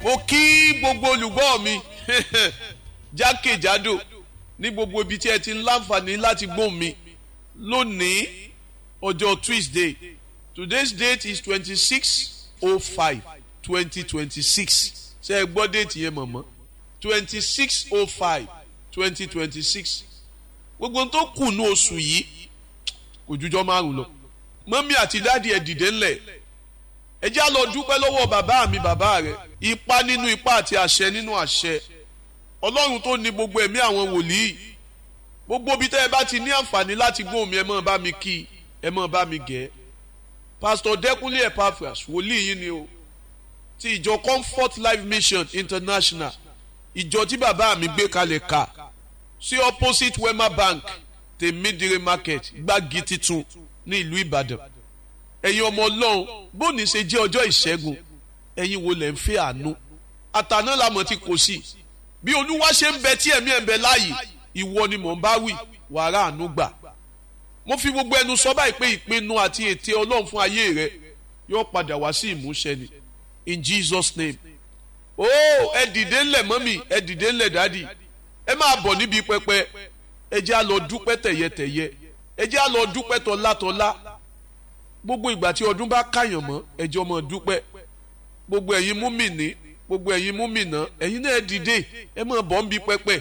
mo kí gbogbo olùgbọ́ mi jákèjádò ní gbogbo ibi tí ẹ ti ń láǹfààní láti gbóhùn mi lónìí ọjọ́ Tuesday today's date is twenty six oh five twenty twenty six ṣe é gbọ́ déètì yẹn mọ̀mọ́ twenty six oh five twenty twenty six gbogbo tó kù ní oṣù yìí kò jújọ́ márùn lọ mọ́mí àti dáàdi ẹ̀ dìde ńlẹ̀ ẹ já lọ dúpẹ́ lọ́wọ́ bàbá mi bàbá rẹ̀ ipa nínú ipa àti àṣẹ nínú àṣẹ ọlọ́run tó ní gbogbo ẹ̀mí àwọn wòlíì gbogbo bí tẹ́ ẹ bá ti ní àǹfààní láti gbóhùn mi ẹ máa bá mi kí ẹ máa bá mi gẹ̀ pásítọ̀ dẹ́kunlé epaphras wòlíì yìí ni o ti ìjọ comfort life mission international ìjọ tí bàbá mi gbé kalẹ̀ ká sí opposite wema bank tèmídìrí market gbági titun ní ìlú ìbàdàn ẹ̀yin ọmọ ọlọ́run bóni ṣe jẹ́ ọjọ́ ìṣẹ́gun ẹ̀yin wo lẹ̀ ń fẹ́ àánú àtàná làmọ̀ tí kò sí bí olúwa ṣe ń bẹ tí ẹ̀mí ẹ̀ ń bẹ láàyè ìwọ ni mò ń bá wí wàrà àánú gbà mo fi gbogbo ẹnu sọ báyìí pé ìpinnu àti ète ọlọ́run fún ayé rẹ yóò padà wá sí ìmúṣẹ ni in Jesus name ó ẹ dìde ńlẹ̀ mọ́mì ẹ dìde ńlẹ̀ dádì ẹ máa bọ̀ níbi pẹpẹ ẹ jẹ́ á lọ dúpẹ́ tẹ̀yẹtẹ̀yẹ ẹ jẹ́ á lọ dúpẹ́ tọ́látọ́lá gbogbo ìgbà tí ọdún bá káyàn mọ́ ẹ jẹ́ ọmọ dúpẹ́ gbogbo ẹ̀yin múmìnì gbogbo ẹ̀yin múmìnà ẹ̀yin náà dìde ẹ máa bọ̀ níbi pẹpẹ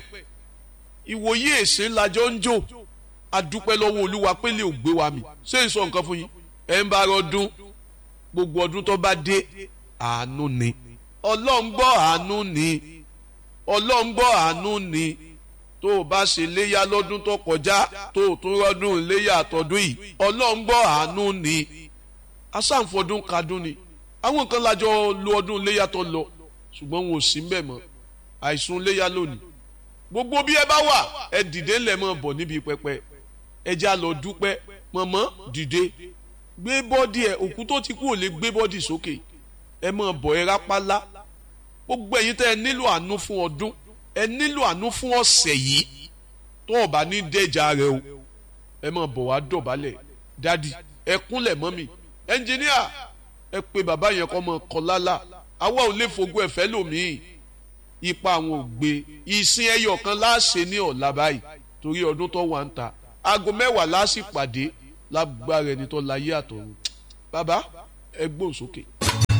ìwòye èsè lajọ ń jò adúpẹ́ lọ́wọ́ olúwa pé lè gbé wa mi ṣé n sọ nǹkan fún yín ẹ ń bá ọdún gbogbo ọdún tó bá dé àánú ni ọlọ́run gbọ́ àánú ni ọlọ́run gbọ́ àánú ni tó o bá ṣe léyà lọ́dún tó kọjá tó o tún rọ́dún léyà àtọ́dún yìí ọlọ́run gbọ́ àánú ni asáǹfọdún kadún ni àwọn kan lájọ lo ọdún léyà tó lọ ṣùgbọ́n wọn ò sí mbẹ̀ mọ́ àìsùn léyà lónìí gbogbo bí ẹ bá wà ẹ dìde ńlẹ̀ mọ́ bọ̀ níbi pẹpẹ ẹ já lọ dúpẹ́ mọ̀mọ́ dìde gbé bọ́dì ẹ òkú tó ti kú ò lè gbé bọ́dì sókè ẹ mọ̀ bọ̀ ẹ rápálá gbogbo ẹ̀yin tẹ́ ẹ nílò àánú fún ọdún ẹ nílò àánú fún ọ̀sẹ̀ yìí tó o bá ní dẹ́jà rẹ o ẹ mọ̀ bọ̀ wá dọ̀bálẹ̀ dádì ẹ kúnlẹ̀ mọ́ mi ẹnjìníà ẹ pe bàbá yẹn kọ́ mọ kọ́ lálá àwa ò lè fogún ẹ̀fẹ́ lòmíì ipa àwọn ò gbé ìsìn ẹyọ kan láàṣẹ ní ọ̀la báyìí torí ọdún tó wà ń ta aago mẹ́wàá láàṣì pàdé lágbára ẹni tó láyé àtọ̀run bàbá ẹ gbóhùn sókè.